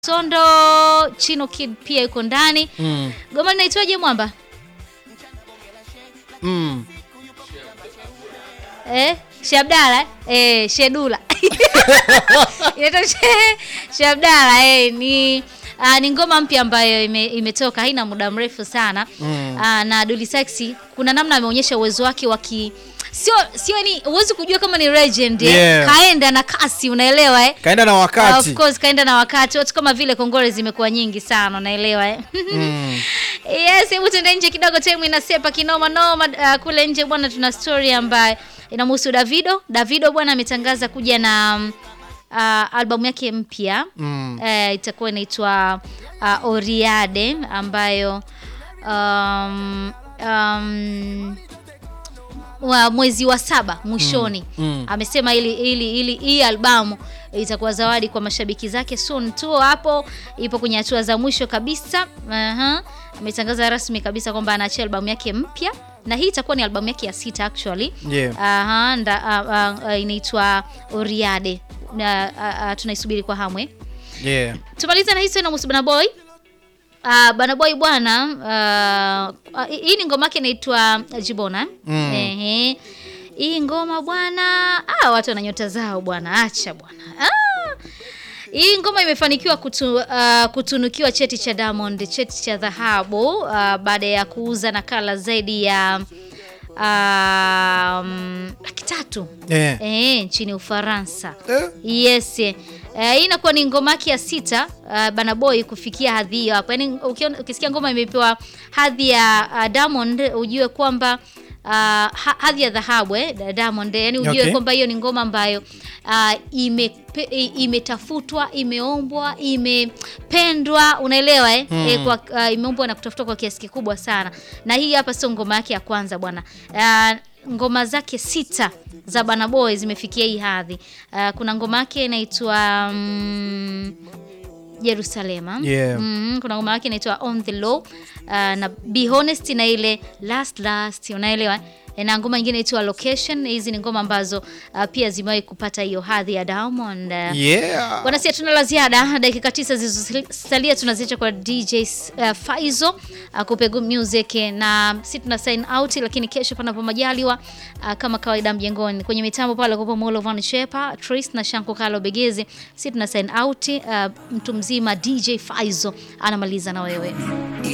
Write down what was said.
Sondo Chino Kid pia yuko ndani. Mm. Goma linaitwaje mwamba? Mm. Eh, Shabdala eh, Shedula. Inaitwa She- Shabdala eh, ni ah, ni ngoma mpya ambayo ime, imetoka haina muda mrefu sana Mm. Ah, na Dully Sykes kuna namna ameonyesha uwezo wake wa ki sio sio ni huwezi kujua kama ni legend eh. Yeah. Kaenda na kasi unaelewa eh. Kaenda na wakati. Of course kaenda na wakati watu kama vile kongole zimekuwa nyingi sana unaelewa eh. Mm. Yes, hebu tuende nje kidogo, time inasepa kinoma noma. Uh, kule nje bwana, tuna story ambayo inamhusu Davido. Davido bwana ametangaza kuja na um, uh, albamu yake mpya Mm. uh, itakuwa inaitwa uh, Oriade ambayo um, um, wa mwezi wa saba mwishoni Mm, mm. amesema ili ili ili hii albamu itakuwa zawadi kwa mashabiki zake soon tu. Hapo ipo kwenye hatua za mwisho kabisa. Aha. Ametangaza rasmi kabisa kwamba anaachia albamu yake mpya na hii itakuwa ni albamu yake ya sita actually. Yeah. Aha, nda, a, a, a, inaitwa Oriade na a, a, tunaisubiri kwa hamu eh. Yeah. Tumalize na hizo na Bana Boy. Uh, Bana Boy bwana uh, uh, hii ni ngoma yake inaitwa Jibona. Mm. Ehe. Hii ngoma bwana, ah, watu wana nyota zao bwana, acha bwana. Ah. Hii ngoma imefanikiwa kutu, uh, kutunukiwa cheti cha Diamond, cheti cha dhahabu uh, baada ya kuuza nakala zaidi ya um, laki tatu Yeah. eh, nchini Ufaransa. Eh? Yes. Eh, hii inakuwa ni ngoma yake ya sita uh, Bana Boy kufikia hadhi hiyo hapo. Yaani ukiona- ukisikia ngoma imepewa hadhi ya uh, Diamond ujue kwamba uh, ha- hadhi ya dhahabu eh, da- Diamond yani ujue Okay. kwamba hiyo ni ngoma ambayo uh, imepe, i- imetafutwa, imeombwa, imependwa, unaelewa eh? Mm. Eh, kwa uh, imeombwa na kutafutwa kwa kiasi kikubwa sana. Na hii hapa sio ngoma yake ya kwanza bwana. Uh, ngoma zake sita za Bana Boy zimefikia hii hadhi. Uh, kuna ngoma yake inaitwa mm, Jerusalema. Yeah. Mhm, kuna ngoma yake inaitwa On the Low uh, na Be Honest na ile Last Last, unaelewa? Eh, Na ngoma nyingine inaitwa Location. Hizi ni ngoma ambazo uh, pia zimewahi kupata hiyo hadhi ya Diamond. Uh, Yeah. Bwana, si hatuna la ziada. Dakika tisa zilizosalia tunaziacha kwa DJ uh, Faizo akupe good music, na si tuna sign out, lakini kesho panapo majaliwa uh, kama kawaida mjengoni kwenye mitambo pale kwa Molo Van Shepa Trace na Shanko Kalo Begezi, si tuna sign out. Uh, mtu mzima DJ Faizo anamaliza na wewe.